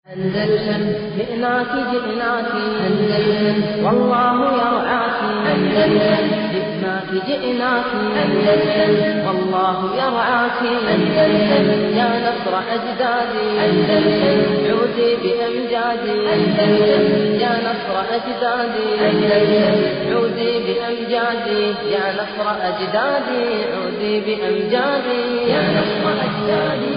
أندلسن جئناك جئناك أندلسن والله يرعاك أندلسن جئناك جئناك أندلسن والله يرعاك أندلسن يا نصر أجدادي أندلسن عودي بأمجادي أندلسن يا نصر أجدادي أندلسن عودي بأمجادي يا نصر أجدادي عودي بأمجادي يا نصر أجدادي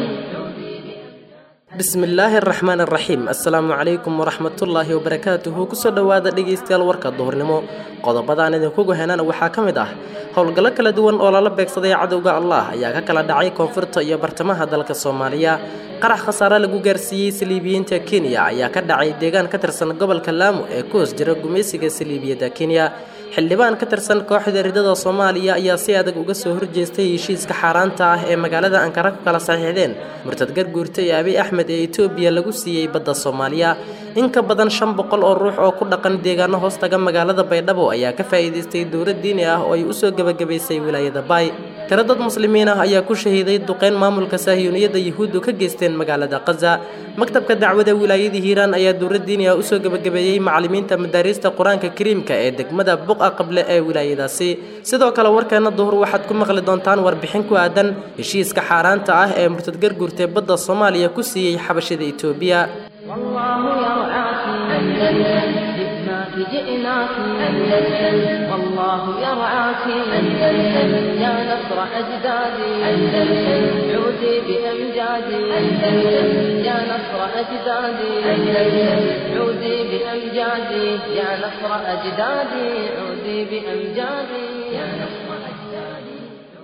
bismi illaahi araxmaan araxiim assalaamu calaykum waraxmatullaahi wabarakaatuhu kusoo dhowaada dhegaystayaal warka duhurnimo qodobadaan idinkugu henana waxaa ka mid ah howlgallo kala duwan oo lala beegsaday cadowga allah ayaa ka kala dhacay koonfurta iyo bartamaha dalka soomaaliya qarax khasaare lagu gaarsiiyey saliibiyiinta kenya ayaa ka dhacay deegaan ka tirsan gobolka laamo ee ku hoos jira gumaysiga saliibiyadda kenya xildhibaan ka tirsan kooxda ridada soomaaliya ayaa si adag uga soo horjeestay heshiiska xaaraanta ah ee magaalada ankara ku kala saxiixdeen murtad garguurta ee abiy axmed ee etoobiya lagu siiyey badda soomaaliya in ka badan shan boqol oo ruux oo ku dhaqan deegaano hoostaga magaalada baydhabo ayaa ka faa'iidaystay dowlad diini ah oo ay usoo gebagabaysay wilaayada baay tiro dad muslimiin ah ayaa ku shahiiday duqeyn maamulka saahiyuuniyadda yuhuuddu ka geysteen magaalada kaza maktabka dacwada wilaayadii hiiraan ayaa dowlad diini ah usoo gebagabeeyey macallimiinta madaariista qur-aanka kariimka ee degmada buqa qable ee wilaayadaasi sidoo kale warkeena duhur waxaad ku maqli doontaan warbixin ku aadan heshiiska xaaraanta ah ee murtad garguurtee badda soomaaliya ku siiyey xabashada etoobiya والله يرعاك أندلسن جئناك جئناك أندلسن والله يرعاك أندلسن يا نصر أجدادي أندلسن عودي بأمجادي أندلسن يا نصر أجدادي أندلسن عودي بأمجادي يا نصر أجدادي عودي بأمجادي يا نصر أجدادي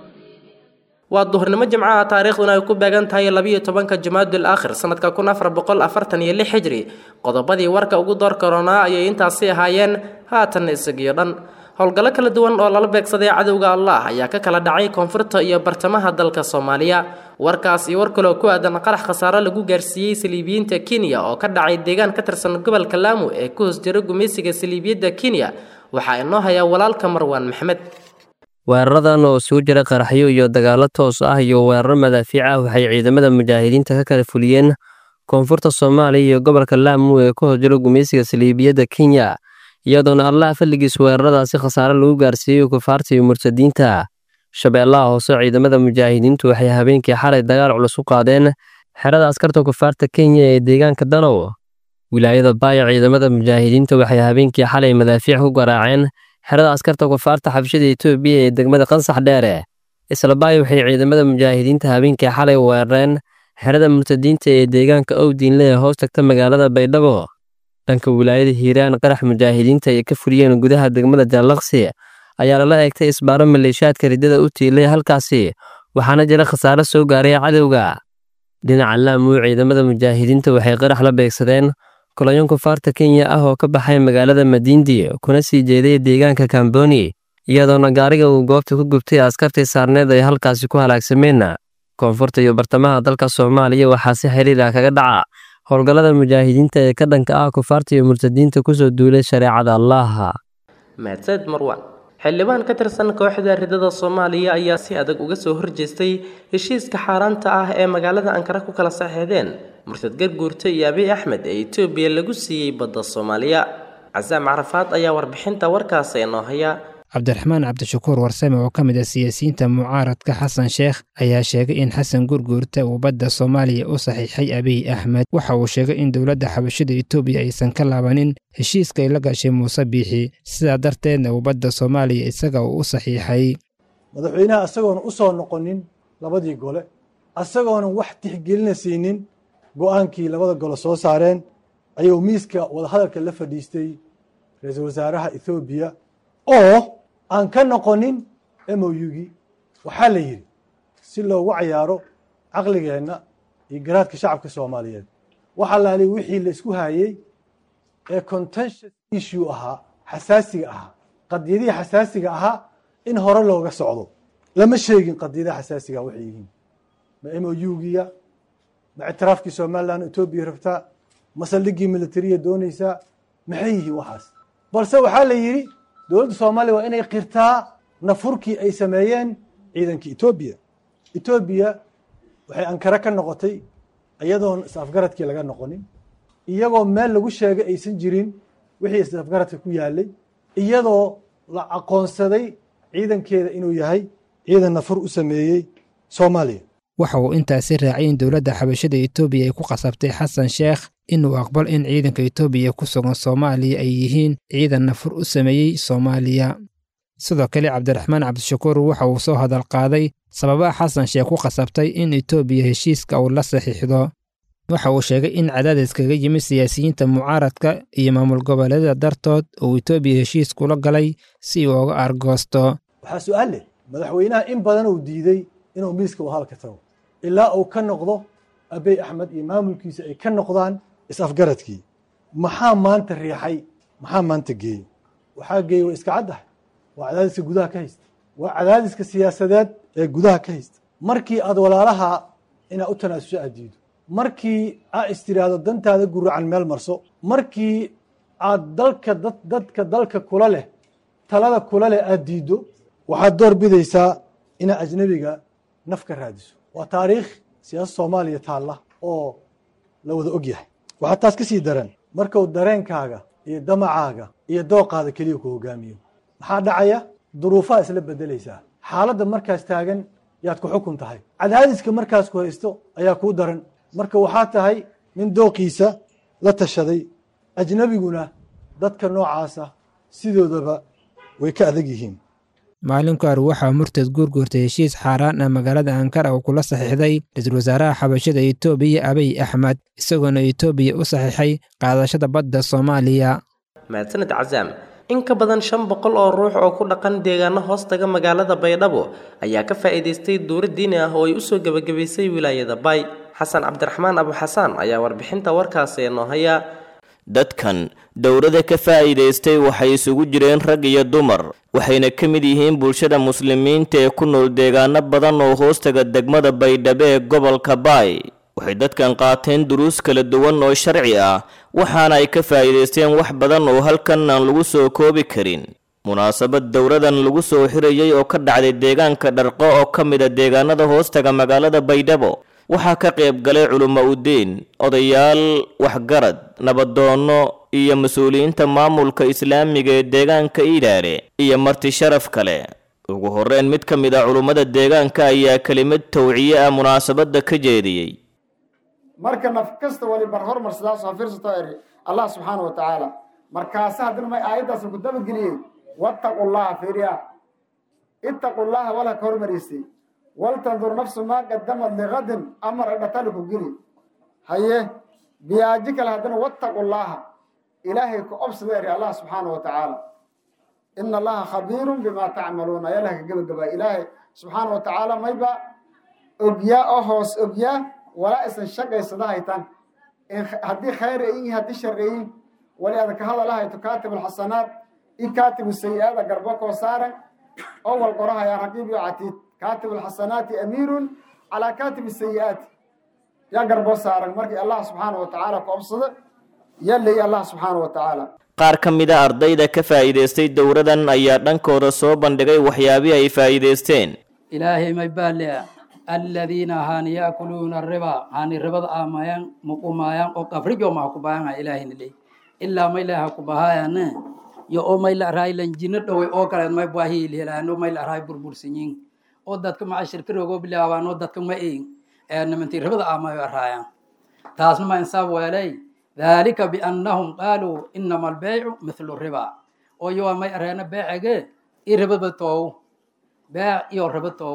waa duhurnimo jimcaha taariikhduna ay ku beegan tahay labiyo tobanka jamaadul aakhir sanadka kun afar boqol afartan iyo lix xijri qodobadii warka ugu door karoonaa ayay intaasi ahaayeen haatanna isagiyo dhan howlgallo kala duwan oo lala beegsaday cadowga allah ayaa ka kala dhacay koonfurta iyo bartamaha dalka soomaaliya warkaas iyo war kaloo ku aadan qarax khasaare lagu gaarsiiyey saliibiyiinta kenya oo ka dhacay deegaan ka tirsan gobolka laamo ee ku hoos jira gumaysiga saliibiyadda kenya waxaa inoo hayaa walaalka marwaan maxmed weeraradan oo isugu jira qaraxyo iyo dagaallo toos ah iyo weeraro madaafiic ah waxay ciidamada mujaahidiinta ka kala fuliyeen koonfurta soomaaliya iyo gobolka laamo ee ku horjiro gumaysiga saliibiyadda kenya iyadoona allah falligiis weeraradaasi khasaare lagu gaarsiiyey kufaarta iyo murtadiinta shabeellaha hoose ciidamada mujaahidiintu waxay habeenkii xalay dagaal culus u qaadeen xerada askarta kufaarta kenya ee deegaanka danow wilaayada baaya ciidamada mujaahidiinta waxay habeenkii xalay madaafiic ku garaaceen xerada askarta kufaarta xabshada etoobiya ee degmada qansax dheere isla baaya waxay ciidamada mujaahidiinta habeenkii xalay weerareen xerada murtadiinta ee deegaanka owdiinle ee hoos tagta magaalada baydhabo dhanka wilaayada hiiraan qarax mujaahidiinta ay ka fuliyeen gudaha degmada jaallaqsi ayaa lala eegtay isbaaro maleeshaadka riddada u tiilay halkaasi waxaana jira khasaare soo gaaray cadowga dhinaca laamuu ciidamada mujaahidiinta waxay qarax la beegsadeen kulayon kufaarta kenya ah oo ka baxay magaalada madiindi kuna sii jeeday deegaanka kamboni iyadoona gaariga uu goobta ku gubtay askartii saarneed ay halkaasi ku halaagsameen koonfurta iyo bartamaha dalka soomaaliya waxaa si xiriir ah kaga dhaca howlgallada mujaahidiinta ee ka dhanka ah kufaarta iyo murtadiinta kusoo duulay shareecada allaha mahadsaned marwan xildhibaan ka tirsan kooxda ridada soomaaliya ayaa si adag uga soo horjeestay heshiiska xaaraanta ah ee magaalada ankara ku kala saxeexdeen murtad garguurta iyo abiy axmed ee etoobiya lagu siiyey badda soomaaliya casaam carafaad ayaa warbixinta warkaasi inoo haya cabdiraxmaan cabdishakuur warsame oo ka mid ah siyaasiyiinta mucaaradka xasan sheekh ayaa sheegay in xasan gurguurta uu badda soomaaliya u saxiixay abiy axmed waxa uu sheegay in dowladda xabashada etoobiya aysan ka laabanin heshiiska ay la gashay muuse biixi sidaa darteedna uu badda soomaaliya isaga uu u saxiixay madaxweynaha isagoona u soo noqonin labadii gole asagoonan wax tixgelina siinin go'aankii labada gole soo saareen ayuu miiska wadahadalka la fadhiistay ra-iisul wasaaraha ethoobiya oo aan ka noqonin mougii waxaa la yidhi si loogu cayaaro caqligeenna iyo garaadka shacabka soomaaliyeed waxa laali wixii la isku hayey ee contentious issue ahaa xasaasiga ahaa qadiyadihii xasaasiga ahaa in hore looga socdo lama sheegin qadiyadaha xasaasiga waxay yihiin ma mougiya ma ictiraafkii somalilan etoobiya rabtaa ma saldhigii militariya doonaysaa maxay yihiin waxaas balse waxaa la yidhi dowladda soomaaliya waa inay qirtaa nafurkii ay sameeyeen ciidankii etoobiya etoobiya waxay ankare ka noqotay iyadoon is-afgaradkii laga noqonin iyagoo meel lagu sheegay aysan jirin wixii isafgaradka ku yaalay iyadoo la aqoonsaday ciidankeeda inuu yahay ciidan nafur u sameeyey soomaaliya waxa uu intaasi raacay in dowladda xabashada etoobiya ay ku qasabtay xasan sheekh inuu aqbal in ciidanka etoobiya ku sugan soomaaliya ay yihiin ciidan nafur u sameeyey soomaaliya sidoo kale cabdiraxmaan cabdishakuur waxa uu soo hadal qaaday sababaha xasan sheekh ku qasabtay in etoobiya heshiiska uu la saxiixdo waxa uu sheegay in cadaadis kaga yimid siyaasiyiinta mucaaradka iyo maamul goboleedyada dartood uu etoobiya heshiis kula galay si uu uga argoosto waxaa su-aal leh madaxweynaha in badan uu diiday inuu miiska wahalka tago ilaa uu ka noqdo abey axmed iyo maamulkiisa ay ka noqdaan is-afgaradkii maxaa maanta riixay maxaa maanta geeyey waxaa geeyey waa iska caddahay waa cadaadiska gudaha ka haysta waa cadaadiska siyaasadeed ee gudaha ka haysta markii aad walaalaha inaad u tanaasusho aad diido markii aa istiraahdo dantaada guracan meel marso markii aad dalka dad dadka dalka kula leh talada kula leh aad diiddo waxaad door bidaysaa inaad ajnebiga naf ka raadiso waa taariikh siyaasad soomaaliya taalla oo la wada og yahay waxaa taas ka sii daran markuu dareenkaaga iyo damacaaga iyo dooqaada keliya ku hogaamiyo maxaa dhacaya duruufaha isla bedelaysaa xaaladda markaas taagan yaad ku xukun tahay cadaadiska markaas ku haysto ayaa kuu daran marka waxaa tahay nin dooqiisa la tashaday ajnebiguna dadka noocaasa sidoodaba way ka adag yihiin maalinku ar waxaa murtad guurguurtay heshiis xaaraan ah magaalada ankara uu kula saxiixday ra-iisul wasaaraha xabashada etoobiya abiy axmed isagoona etoobiya u saxiixay qaadashada badda soomaaliya mahadsaned casaam in ka badan shan boqol oo ruux oo ku dhaqan deegaano hoostaga magaalada baydhabo ayaa ka faa'iidaystay duuro diini ah oo ay usoo gebagabaysay wilaayada bay xasan cabdiraxmaan abuxasaan ayaa warbixinta warkaasi noo haya dadkan dowladda ka faa'iidaystay waxay isugu jireen rag iyo dumar waxayna ka mid yihiin bulshada muslimiinta ee ku nool deegaano badan oo hoostaga degmada baydhabo ee gobolka baay waxay dadkan qaateen duruus kala duwan oo sharci ah waxaana ay ka faa'iidaysteen wax badan oo halkan aan lagu soo koobi karin munaasabad dowladan lagu soo xirayay oo ka dhacday deegaanka dharqo oo ka mid a deegaanada hoostaga magaalada baydhabo waxaa ka qayb galay culummo udiin odayaal waxgarad nabadoonno iyo mas-uuliyiinta maamulka islaamiga ee deegaanka iidhaare iyo marti sharaf kale ugu horreyn mid ka mid a culummada deegaanka ayaa kelimad tawciye ah munaasabadda ka jeediyey marka naf kasta waliba hormar sidaas oo fiirsato eri allah subxaana wa tacaala markaase haddana may aayaddaas ku dabageliyey wattaqu llaha fiiriya ittaqu llaha wala ka hormariysay waltandur nafsu maa qadamad ligadin amar dhatali ku geli haye biyaaji kale haddana wattaqu llaha ilaahay ku obsada eri allah subxaana wa tacaala ina allaha khabiirun bima tacmaluuna ayalah ka gebagabaa ilaahay subxaana wa tacaala mayba ogyaa oo hoos ogyaa walaa isan shaqaysada haytan haddii khayr ayin haddii shar ayin wali ada ka hadalahayto kaatib alxasanaat i kaatibu sayi-aada garbo koo saaran oo wal qorahaya raqiib iyo catiid kaatib alxasanaati amiirun calaa kaatib sayi-aati yaa garbo saaran markii allah subxaana wa tacaala ku obsado yaa leeyi allah subxaana wa tacaala qaar ka mid a ardayda ka faa'iidaystay dowladan ayaa dhankooda soo bandhigay waxyaabihii ay faa'iidaysteen ilaahay may baalea aladiina haani yaakuluuna riba haani ribada aamayaan muqumaayaan oo qafrijo maha kubaahanga ilaahayna leey ilaa may laha kubahaayane yo oo may la araay lanjino dhowey oo kaleed may baahiilhelaano may la araay burbursanyin oo dadka maca shirkirogoo bilaabaan oo dadka ma eegin ee nimantii ribada aamayo araayaan taasna ma insaab weelay dhalika biannahum qaaluu inama albeycu mithlu riba oo yowa may areena beecege i ribaba toow beec iyo riba toow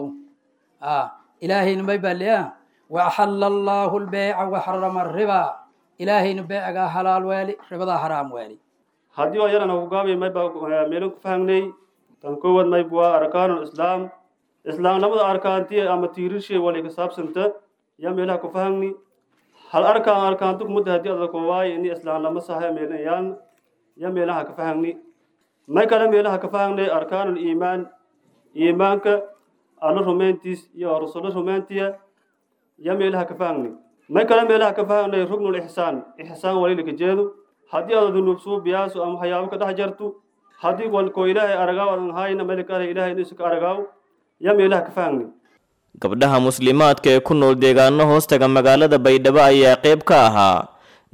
ilaahayna may baaliya waaxalla allaahu lbeyca waxarama riba ilaahayna beecigaa halaal weeli ribadaa haraam weeli haddii oo yarana hugaami mayba meelin ku fahangnay tan koowaad mayb waa arkaanul islaam islaamnimada arkaantiya ama tiirishay wali ka saabsanta yaa meelaha ku fahangni hal arkaan arkaantu kumudda haddii ada koowaay ini islaamnimo sahay meelayaan yaa meelaha ka fahangni may kale meelaha ka fahangnay arkaanul iimaan iimaanka alla rumayntiis iyo rasulo rumayntiya yaa meelaha ka fahangni may kale meelaha ka fahangnay rugnul ixsaan ixsaan walilika jeedu haddii aada dunuubsuu biyaasu ama waxyaabo ka dhex jartu haddii walkoo ilaahay aragaaw adan hayna melika ale ilaahay inuusa ka aragaaw yaa meelaha ka fahangni gabdhaha muslimaadka ee ku nool deegaano hoostaga magaalada baydhabo ayaa qayb ka ahaa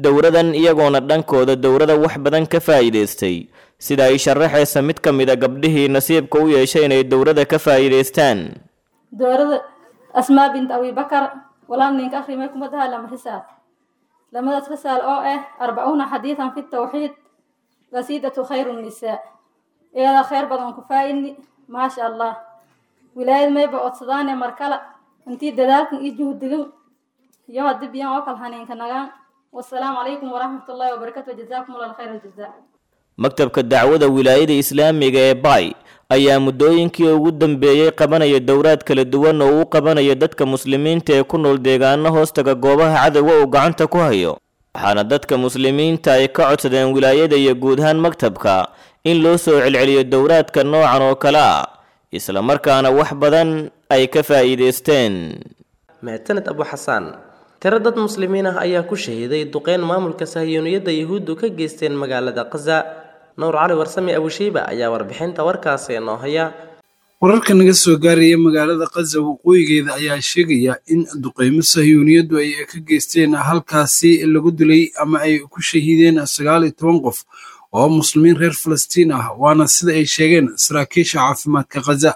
dowradan iyagoona dhankooda dowrada wax badan ka faa'iidaystay sida ay sharaxaysa mid ka mid a gabdhihii nasiibka u yeeshay inay dowrada ka faa'iidaystaan dowrada asmaa bint abibakar walaal ninka akhrimay kuma daha lama risaal lamadaas risaal oo ah arbacuuna xadiidan fi tawxiid qasiidatu khayru nisaa iyada khayr badan ku faa'idni maasha allah wilaayad mayba codsadaane markala intii dadaalkan iyo juhdigin iyo hadii biyan oo kala haniinka nagaan wasalaamu calaykum waraxmatullaahi wabarakatu jazaakum allah khayr aljazaa maktabka dacwada wilaayada islaamiga ee bay ayaa muddooyinkii ugu dambeeyey qabanaya dowraad kala duwan oo uu qabanayo dadka muslimiinta ee ku nool deegaano hoostaga goobaha cadowga uu gacanta ku hayo waxaana dadka muslimiinta ay ka codsadeen wilaayada iyo guud ahaan maktabka in loo soo celceliyo dowraadka noocan oo kale ah isla markaana wax badan ay ka faa'iidaysteen mahadsaned abu xasaan tiro dad muslimiin ah ayaa ku shahiiday duqeyn maamulka sahiyuuniyadda yuhuuddu ka geysteen magaalada khaza nuur cali warsame abushiiba ayaa warbixinta warkaasi noo haya wararka naga soo gaaraya magaalada khaza waqooyigeeda ayaa sheegaya in duqeymo sahyuuniyaddu ay ka geysteen halkaasi lagu dilay ama ay ku shahiideen sagaal iyo toban qof oo muslimiin reer falastiin ah waana sida ay sheegeen saraakiisha caafimaadka khaza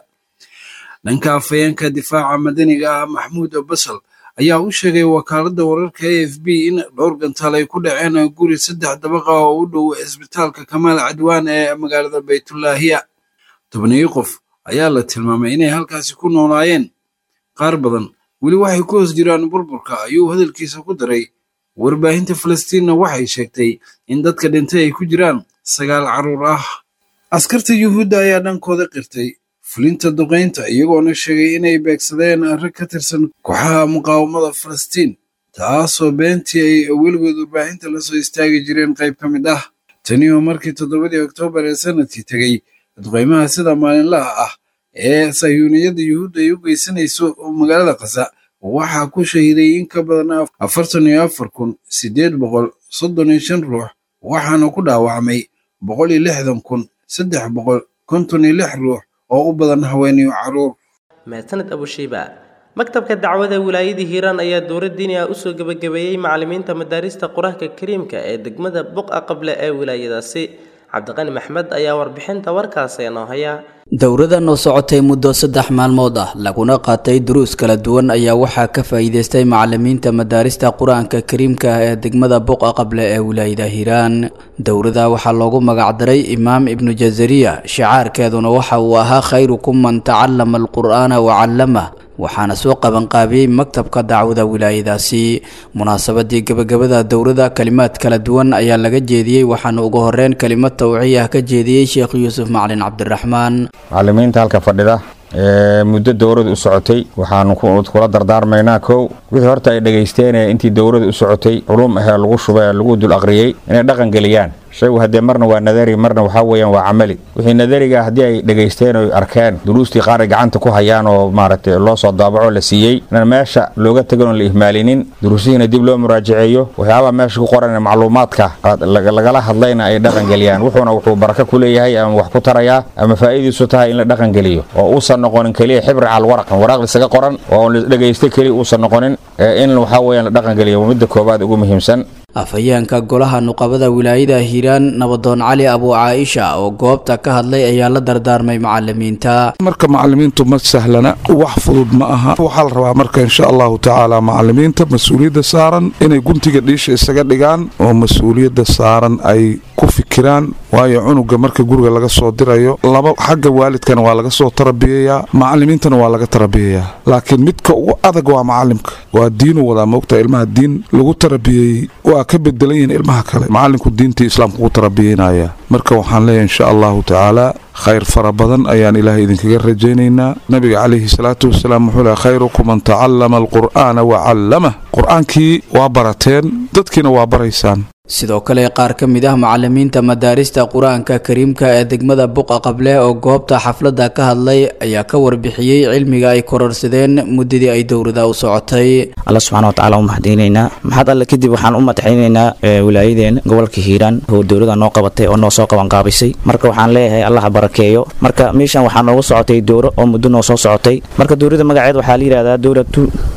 dhanka afhayeenka difaaca madaniga ah maxmuud basal ayaa u sheegay wakaaladda wararka a f b in dhowr gantaal ay ku dhaceen guri saddex dabaqa oo u dhow isbitaalka kamaal cadwaan ee magaalada baytulaahiya tobaniyo qof ayaa la tilmaamay inay halkaasi ku noolaayeen qaar badan weli waxay ku hoos jiraan burburka ayuu hadalkiisa ku daray warbaahinta falastiinna waxay sheegtay in dadka dhintay ay ku jiraan sagaal carruur ah askarta yuhuudda ayaa dhankooda qirtay fulinta duqaynta iyagoona sheegay inay beegsadeen rag ka tirsan kooxaha muqaawamada falastiin taasoo beentii ay weligood warbaahinta la soo istaagi jireen qayb ka mid ah tani oo markii toddobadii oktoobar ee sanadkii tegey duqaymaha sida maalinlaha ah ee sayuuniyadda yuhuudda ay u geysanayso magaalada khaza waxaa ku shahiiday in ka badan afartan iyo afar kun siddeed boqol soddon iyo shan ruux waxaana ku dhaawacmay boqol iyo lixdan kun saddex boqol konton iyo lix ruux oo u badan haweeniyo carruur mahadsaned abushiiba maktabka dacwada wilaayada hiiraan ayaa dowlad diini ah usoo gebagabeeyey macalimiinta madaarista qur-aanka kariimka ee degmada buqa qable ee wilaayadaasi cabdiqani maxmed ayaa warbixinta warkaasi noo haya dowradan oo socotay muddo saddex maalmood ah laguna qaatay duruus kala duwan ayaa waxaa ka faa'iidaystay macalimiinta madaarista qur-aanka kariimka ah ee degmada buqa qable ee wilaayada hiiraan dowrada waxaa loogu magacdaray imaam ibnu jazariya shicaarkeeduna waxa uu ahaa khayrukum man tacallama alqur'aana wa callamah waxaana soo qabanqaabiyey maktabka dacwada wilaayadaasi munaasabadii gebagabada dowrada kalimaad kala duwan ayaa laga jeediyey waxaana ugu horeyn kelimad tawciya ka jeediyey sheekh yuusuf macalin cabdiraxmaan macalimiinta halka fadhida ee muddo dowrada u socotay waxaanu kula dardaarmaynaa kow wixii horta ay dhegaysteen intii dowrada u socotay culum ahee lagu shubay ee lagu dul aqriyey inay dhaqan geliyaan shaygu haddee marna waa nadari marna waxaa weeyaan waa camali wixii nadariga haddii ay dhegaysteen oy arkeen duruustii qaar ay gacanta ku hayaan oo maaragtay loo soo daabaco la siiyey inaan meesha looga tegin oon la ihmaalinin duruusihiina dib loo muraajaceeyo waxyaabaha meesha ku qoran macluumaadka lagala hadlayna ay dhaqan geliyaan wuxuuna wuxuu baraka ku leeyahay ama wax ku tarayaa ama faa'iidiisu tahay in la dhaqan geliyo oo uusan noqonin keliya xibri cal waraqan waraaq lisaga qoran oo la dhegaystay keliya uusan noqonin in waxaa weeyaan la dhaqan geliyo waa midda koowaad ugu muhiimsan afhayeenka golaha nuqabada wilaayada hiiraan nabadoon cali abu caaisha oo goobta ka hadlay ayaa la dardaarmay macalimiinta marka macalimiintu ma sahlana wax fudud ma aha waxaa la rabaa marka insha allahu tacaala macalimiinta mas-uuliyadda saaran inay guntiga dhiisha isaga dhigaan oo mas-uuliyadda saaran ay ku fikiraan waayo cunuga marka guriga laga soo dirayo laba xagga waalidkana waa laga soo tarabiyayaa macalimiintana waa laga tarabiyayaa laakiin midka ugu adag waa macalimka waa diinu wadaa moogta ilmaha diin lagu tarabiyey waa ka bedelan yihiin ilmaha kale macalinku diintii islaamka ku tarabiyeynaya marka waxaan leeyahay insha allahu tacaala khayr fara badan ayaan ilaahay idinkaga rajaynaynaa nabiga calayhi salaatu wasalaam wuxuu lehay khayrukum man tacallama alqur'aana wa callamah qur-aankii waa barateen dadkiina waa baraysaan sidoo kale qaar ka mid ah macalimiinta madaarista qur-aanka kariimka ee degmada buqa qable oo goobta xafladda ka hadlay ayaa ka warbixiyey cilmiga ay kororsadeen muddadii ay dowrada u socotay alla subxana watacaala u mahadinaynaa maxad alle kadib waxaan u madaxaynaynaa wilaayadeen gobolka hiiraan oo dowlada noo qabatay oo noo soo qabanqaabisay marka waxaan leeyahay allaha barakeeyo marka meeshan waxaa noogu socotay dowro oo muddo noo soo socotay marka dowlada magaceed waxaa la yidhahdaa dowlatu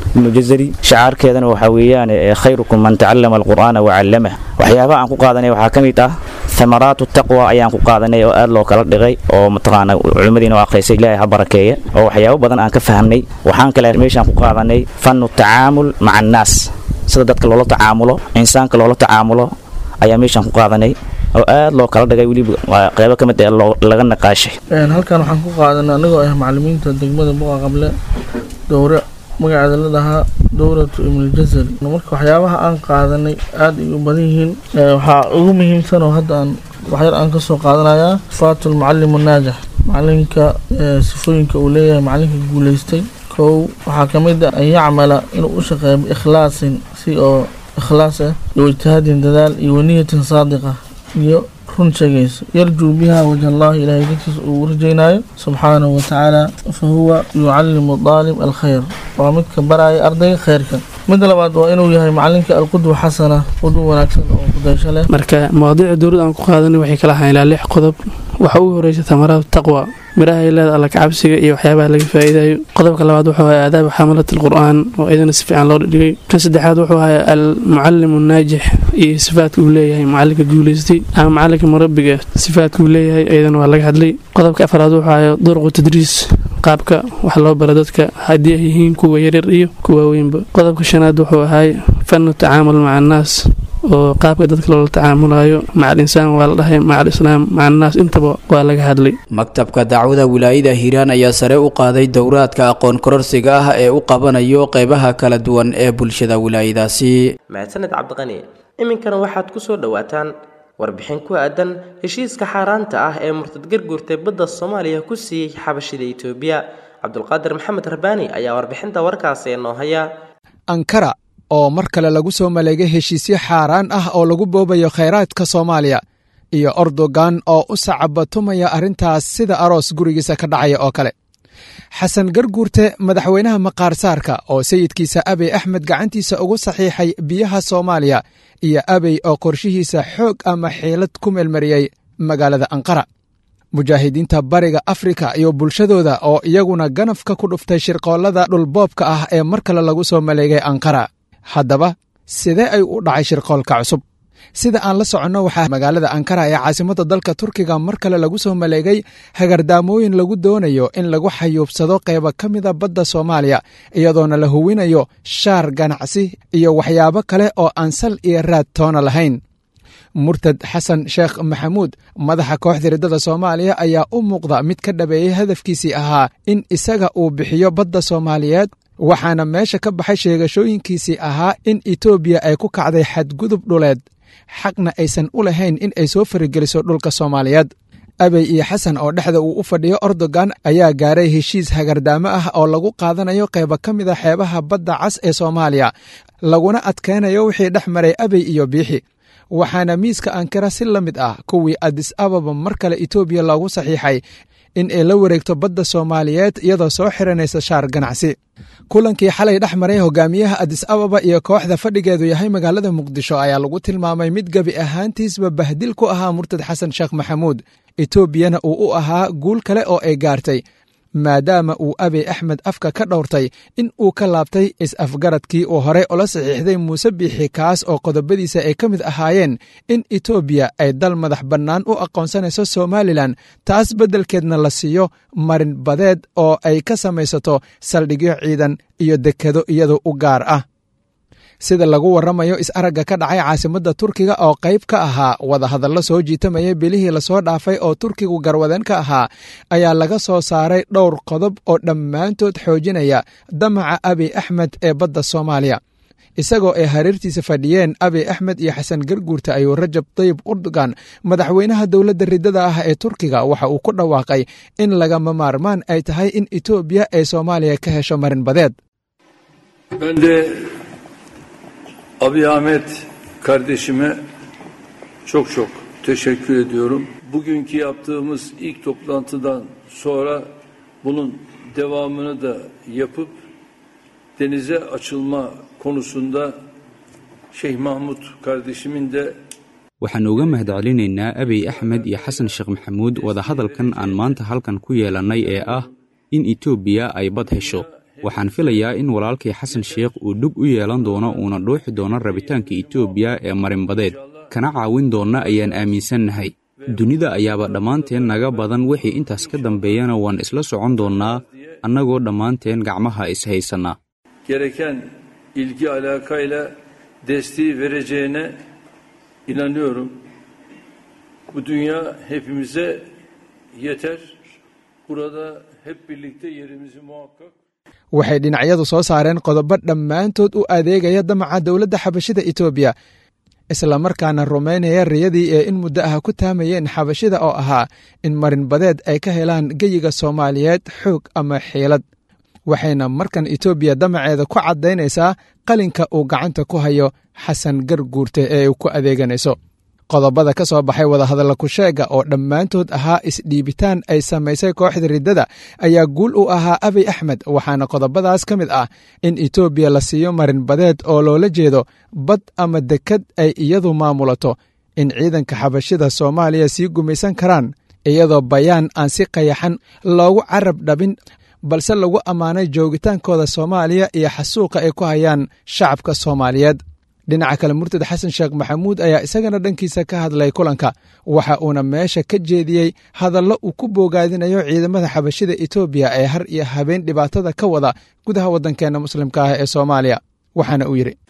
ibnu jazari shacaarkeedana waxaa weeyaan khayrukum man tacallama alqur'aana wacallamah waxyaabaha aan ku qaadanay waxaa ka mid ah thamaraatu taqwa ayaan ku qaadanay oo aad loo kala dhigay oo mataqaana culimmadiina oo akhriysay ilaahay ha barakeeya oo waxyaabo badan aan ka fahamnay waxaan kale meeshaan ku qaadanay fannu tacaamul maca annaas sida dadka loola tacaamulo insaanka loola tacaamulo ayaa meeshaan ku qaadanay oo aad loo kala dhigay weliba qeybo ka mid ee laga naqaashay halkan waxaan ku qaadanay anigoo ah macalimiinta degmada buqa qable dowre magaceeda la dhahaa dowratu ibnuljazari marka waxyaabaha aan qaadanay aada ay u badan yihiin waxaa ugu muhiimsan oo hadda aan waxyar aan kasoo qaadanayaa sifaatu lmucalimu naajax macalinka sifooyinka uu leeyahay macalinka guuleystay kow waxaa ka mid ah an yacmala inuu u shaqeeyo biikhlaasin si oo ikhlaas ah iyo ijtihaadin dadaal iyo waniyatin saadiqa iyo run sheegaysa yarjuu biha wajh allahi ilaahay dartiisa uu rajaynaayo subxaanahu watacaala fa huwa yucallimu daalib alkhayr waa midka baraya ardayga khayrka midda labaad waa inuu yahay macalinka alqudwa xasana qudwa wanaagsan oo kudaysho leh marka mawaadiica dowladda aan ku qaadanay waxay kala ahaan ilaa lix qodob waxa ugu horeysa tamaraatu taqwa miraha ay leeda alla kacabsiga iyo waxyaabaha laga faa'iidayo qodobka labaad wuxuu ahaa aadaaba xamalat alqur'aan oo iyadana si fiican loo dhigay kan saddexaad wuxuu ahaa almucallimu naajix iyo sifaadka uu leeyahay macalinka guuleystay ama macalinka murabiga sifaadka uu leeyahay iyadana waa laga hadlay qodobka afraad wuxuu ahaa duruqu tadriis qaabka wax loo bara dadka haddii ay yihiin kuwa yaryar iyo kuwa waaweynba qodobka shanaad wuxuu ahay fanu tacaamul maca annaas oo qaabka dadka loola tacaamulayo maca alinsaan waa la dhahay maca alislaam maca annaas intaba waa laga hadlay maktabka dacwada wilaayada hiiraan ayaa sare u qaaday dowraadka aqoon kororsiga ah ee u qabanayo qeybaha kala duwan ee bulshada wilaayadaasi mahadsaned cabdiqani iminkana waxaad ku soo dhowaataan warbixin ku aadan heshiiska xaaraanta ah ee murtad garguurtay badda soomaaliya ku siiyey xabashida itoobiya cabdulqaadir maxamed rabbaani ayaa warbixinta warkaasi noo haya ankara oo mar kale lagu soo maleegay heshiisyo xaaraan ah oo lagu boobayo khayraadka soomaaliya iyo ordogan oo u sacabatumaya arrintaas sida aroos gurigiisa ka dhacaya oo kale xasan garguurte madaxweynaha maqaarsaarka oo sayidkiisa abey axmed gacantiisa ugu saxiixay biyaha soomaaliya iyo abey oo qorshihiisa xoog ama xiilad ku meelmariyey magaalada anqara mujaahidiinta bariga afrika iyo bulshadooda oo iyaguna ganafka ku dhuftay shirqoollada dhulboobka ah ee mar kale lagu soo maleegay anqara haddaba sidee ay u dhacay shirqoolka cusub sida aan la soconno waxaa magaalada ankara ee caasimadda dalka turkiga mar kale lagu soo maleegay hagardaamooyin lagu doonayo in lagu xayuubsado qaybo ka mida badda soomaaliya iyadoona la huwinayo shaar ganacsi iyo waxyaabo kale oo aan sal iyo raad toona lahayn murtad xasan sheekh maxamuud madaxa kooxda riddada soomaaliya ayaa u muuqda mid ka dhabeeyey hadafkiisii ahaa in isaga uu bixiyo badda soomaaliyeed waxaana meesha ka baxay sheegashooyinkiisii ahaa in etoobiya ay ku kacday xadgudub dhuleed xaqna aysan u lahayn in ay soo farigeliso dhulka soomaaliyeed abey iyo xasan oo dhexda uu u fadhiyo ordogan ayaa gaaray heshiis hagardaamo ah oo lagu qaadanayo qaybo ka mida xeebaha badda cas ee soomaaliya laguna adkaynayo wixii dhex maray abey iyo biixi waxaana miiska ankara si la mid ah kuwii adis ababa mar kale etoobiya loogu saxiixay in ay la wareegto badda soomaaliyeed iyadoo soo xiranaysa shaar ganacsi kulankii xalay dhex maray hogaamiyaha adis ababa iyo kooxda fadhigeedu yahay magaalada muqdisho ayaa lagu tilmaamay mid gebi ahaantiisba bahdil ku ahaa murtad xasan sheekh maxamuud etoobiyana uu u ahaa guul kale oo ay gaartay maadaama uu abey axmed afka ka dhowrtay in uu ka laabtay is-afgaradkii uu horey ula saxiixday muuse biixi kaas oo qodobadiisa ay ka mid ahaayeen in etoobiya ay dal madax bannaan u aqoonsanayso somalilan taas beddelkeedna la siiyo marin badeed oo ay ka samaysato saldhigyo ciidan iyo dekado iyadoo u gaar ah sida lagu warramayo is-aragga ka dhacay caasimadda turkiga oo qayb ka ahaa wadahadallo soo jiitamayay bilihii lasoo dhaafay oo turkigu garwadeen ka ahaa ayaa laga soo saaray dhowr qodob oo dhammaantood xoojinaya damaca abiy axmed ee badda soomaaliya isagoo ay hareertiisa fadhiyeen abiy axmed iyo xasan garguurta ayuu rajab tayib urdogan madaxweynaha dowladda riddada ah ee turkiga waxa uu ku dhawaaqay in lagama maarmaan ay tahay in etoobiya ay soomaaliya ka hesho marin badeed Abi Ahmet kardeşime çok çok teşekkür ediyorum. Bugünkü yaptığımız ilk toplantıdan sonra bunun devamını da yapıp denize açılma konusunda Şeyh Mahmut kardeşimin de waxaan uga mahadcelinaynaa abiy axmed iyo xasan sheekh maxamuud wadahadalkan aan maanta halkan ku yeelannay ee ah in etoobiya ay bad hesho waxaan filayaa in walaalkii xasan sheekh uu dhug u yeelan doono uuna dhuuxi doono rabitaanka etoobiya ee marinbadeed kana caawin doonna ayaan aaminsannahay dunida ayaaba dhammaanteen naga badan wixii intaas ka dambeeyana waan isla socon doonnaa annagoo dhammaanteen gacmaha is-haysannaa gereken ilgi alakayla desteği vereceğine inanıyorum. Bu dünya hepimize yeter. Burada hep birlikte yerimizi muhakkak waxay dhinacyadu soo saareen qodobo dhammaantood u adeegaya damaca dowladda xabashida etoobiya islamarkaana rumaynaya riyadii ee in muddo ah ku taamayeen xabashida oo ahaa in marinbadeed ay ka helaan geyiga soomaaliyeed xoog ama xiilad waxayna markan etoobiya damaceeda ku caddaynaysaa qalinka uu gacanta ku hayo xasan garguurte ee ay ku adeeganayso qodobada ka soo baxay wadahadalla kusheega oo dhammaantood ahaa isdhiibitaan ay samaysay kooxda riddada ayaa guul u ahaa abiy axmed waxaana qodobadaas ka mid ah in etoobiya la siiyo marinbadeed oo loola jeedo bad ama dekad ay iyadu maamulato in ciidanka xabashida soomaaliya sii gumaysan karaan iyadoo bayaan aan si qayaxan loogu carab dhabin balse lagu ammaanay joogitaankooda soomaaliya iyo xasuuqa ay ku hayaan shacabka soomaaliyeed dhinaca kale murtad xasan sheekh maxamuud ayaa isagana dhankiisa ka hadlay kulanka waxa uuna meesha ka jeediyey hadallo uu ku boogaadinayo ciidamada xabashida etoobiya ee har iyo habeen dhibaatada ka wada gudaha waddankeenna muslimka ah ee soomaaliya waxaana uu yidhi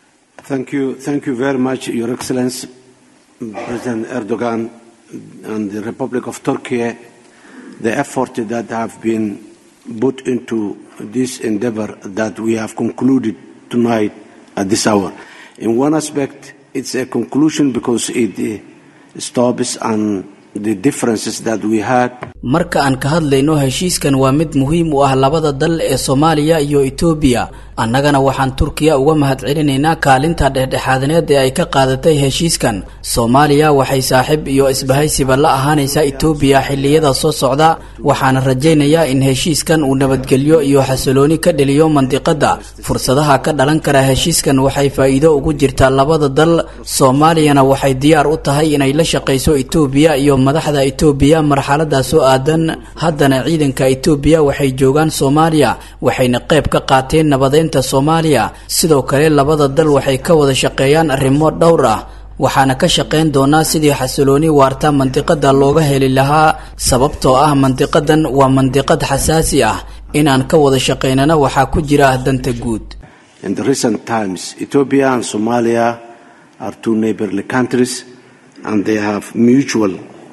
erdogan and the republic of turkey the effort that have been put into this endeavor that we have concluded tonight at this hour in one aspect it's a conclusion because it uh, stops and the differences that we had marka aan ka hadlayno heshiiskan waa mid muhiim u ah labada dal ee soomaaliya iyo etoobiya annagana waxaan turkiya uga mahadcelinaynaa kaalinta dhexdhexaadneed ee ay ka qaadatay heshiiskan soomaaliya waxay saaxiib iyo isbahaysiba la ahaanaysaa etoobiya xilliyada soo socda waxaana rajaynayaa in heshiiskan uu nabadgelyo iyo xasilooni ka dheliyo mandiqadda fursadaha ka dhalan kara heshiiskan waxay faa'iido ugu jirtaa labada dal soomaaliyana waxay diyaar u tahay inay la shaqayso etoobiya iyo madaxda etoobiya marxaladaas oo aadan haddana ciidanka etoobiya waxay joogaan soomaaliya waxayna qayb ka qaateen nabadeynta soomaaliya sidoo kale labada dal waxay ka wada shaqeeyaan arrimo dhowr ah waxaana ka shaqayn doonaa sidii xasilooni waarta mandiqada looga heli lahaa sababtoo ah mandiqadan waa mandiqad xasaasi ah inaan ka wada shaqaynana waxaa ku jira danta guud in the recent times ethiopia and somalia are two neighborly countries and they have mutual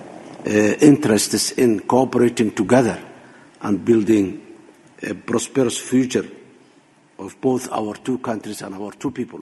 uh, interests in cooperating together and building a prosperous future of both our two countries and our two people.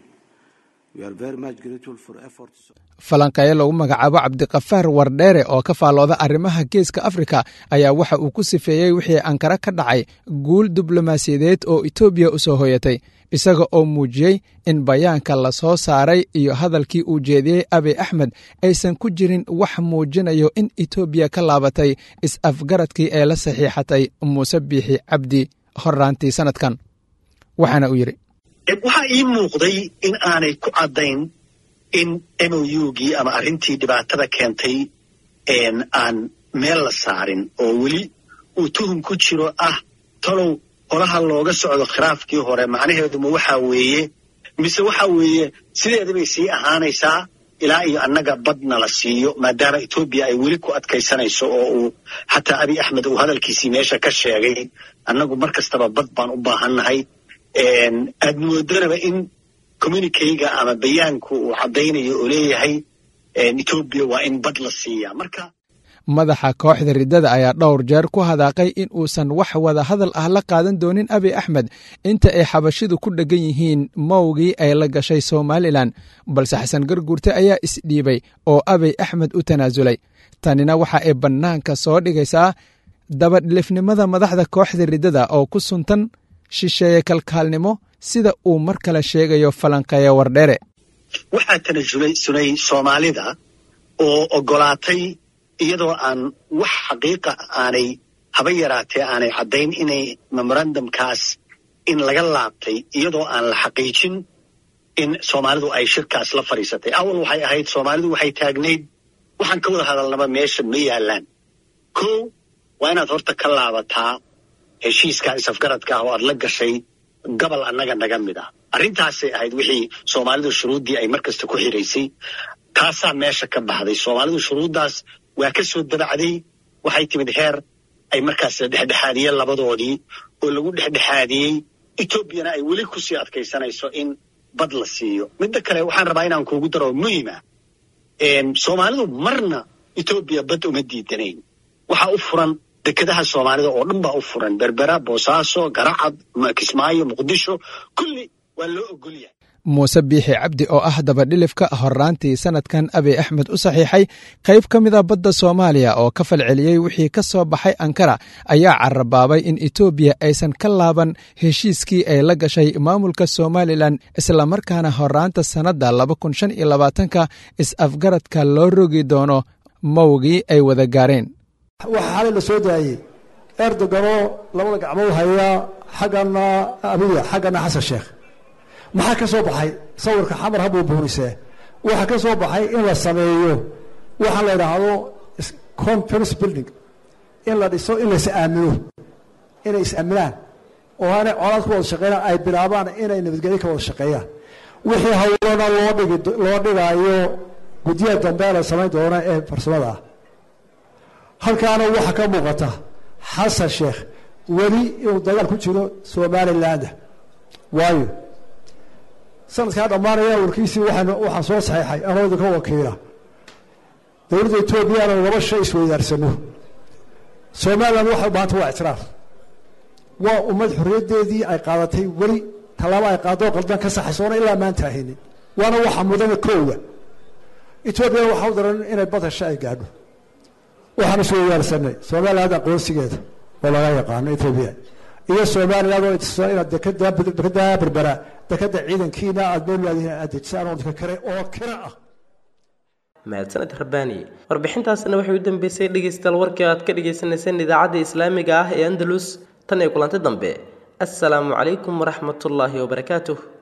We are very much grateful for efforts. falanqeeye lagu magacaabo cabdiqafaar wardheere oo ka faallooda arrimaha geeska afrika ayaa waxa uu ku sifeeyey wixii ankara ka dhacay guul diblomaasiyadeed oo etoobiya u soo hoyatay isaga oo muujiyey in bayaanka la soo saaray iyo hadalkii uu jeediyey abiy axmed aysan ku jirin wax muujinayo in etoobiya ka laabatay is-afgaradkii ee la saxiixatay muuse biixi cabdi horraantii sannadkan waxaana uu yidhi waxaa ii muuqday in aanay ku caddayn in mougii ama arrintii dhibaatada keentay aan meel la saarin oo weli uu tuhum ku jiro ah talow holaha looga socdo khilaafkii hore macnaheeduma waxaa weeye mise waxa weeye sideeda bay sii ahaanaysaa ilaa iyo annaga badna la siiyo maadaama etoobiya ay weli ku adkaysanayso oo uu xataa abiy axmed uu hadalkiisii meesha ka sheegay annagu mar kastaba bad baan u baahannahay aad moodanaba in communikeyga ama bayaanku uu caddaynayo oo leeyahay etoobiya waa in bad la siiyaa marka madaxa kooxda riddada ayaa dhowr jeer ku hadaaqay in uusan wax wada hadal ah la qaadan doonin abiy axmed inta ay xabashidu ku dheggan yihiin mowgii ay la gashay somalilan balse xasan garguurte ayaa isdhiibay oo abiy axmed u tanaasulay tanina waxa ay bannaanka soo dhigaysaa dabadhilifnimada madaxda kooxda riddada oo ku suntan shisheeye kalkaalnimo sida uu mar kale sheegayo falanqeeye wardheere waxaa tanasulay sunay soomaalida oo oggolaatay iyadoo aan wax xaqiiqa aanay haba yaraatee aanay caddayn inay memorandumkaas in laga laabtay iyadoo aan la xaqiijin in soomaalidu ay shirkaas la fadhiisatay awal waxay ahayd soomaalidu waxay taagnayd waxaan ka wada hadalnaba meesha ma yaallaan ko waa inaad horta ka laabataa heshiiskaa isafgaradka ah oo aad la gashay gobol annaga naga mid ah arrintaasay ahayd wixii soomaalidu shuruuddii ay markasta ku xiraysay taasaa meesha ka baxday soomaalidu shuruuddaas waa ka soo dabacday waxay timid heer ay markaas la dhexdhexaadiyeen labadoodii oo lagu dhexdhexaadiyey etoobiyana ay weli kusii adkaysanayso in bad la siiyo midda kale waxaan rabaa inaan kuugu daro muhima soomaalidu marna etoobiya bad uma diidanayn waxaa u furan dekedaha soomaalida oo dhan baa u furan berbera boosaaso garacad kismaayo muqdisho kulli waa loo ogol yahay muuse biixi cabdi oo ah dabadhilifka horraantii sannadkan abiy axmed u saxiixay qayb ka mida badda soomaaliya oo ka falceliyey wixii ka soo baxay ankara ayaa carabaabay in etoobiya aysan ka laaban heshiiskii ay la gashay maamulka somalilan islamarkaana horraanta sannadda ka is-afgaradka loo rogi doono mawgii ay wada gaareen waxaa xalay la soo daayey erdoganoo labada gacmood hayaa xaggana abiya xaggana xasan sheekh maxaa ka soo baxay sawirka xamar habuu buurisee waxaa ka soo baxay in la sameeyo waxaa la idhaahdo conference building in la dhiso in lais aamino inay is-aaminaan oo aanay colaad ku wada shaqeynaan ay bilaabaan inay nabadgelyo ka wada shaqeeyaan wixii hawlana loo dhigi loo dhigaayo guddiyaha dambe la samayn doona ee farsamada ah halkaana waxaa ka muuqata xasan sheekh weli inuu dagaal ku jiro somaliland waayo sanadkaa dhammaanaya warkiisii waxaan waxaan soo saxeexay anoo idinka wakiila dowladda etoobiyana laba shay isweydaarsano somaliland waxay u bahanta waa ictiraaf waa ummad xorriyaddeedii ay qaadatay weli tallaabo ay qaadoo qaldan ka saxaysoona ilaa maanta ahaynin waana waxa mudana koowa etoobiyana waxaa u daran inay bad hesho ay gaadho waxaan isweydaarsanay somaliland aqoonsigeeda oo laga yaqaano etoobiya iyo somaliland oo itisoo inaad dekada dekada berbera dekada ciidankiina aad meelwaadiin aad dejisaan oo dadka kale oo kira ah mahadsaned rabbaani warbixintaasina waxay u dambeysay dhegaystayaal warkii aad ka dhagaysanayseen idaacadda islaamiga ah ee andalus tan iyo kulanti dambe assalaamu calaykum waraxmatullaahi wabarakaatuh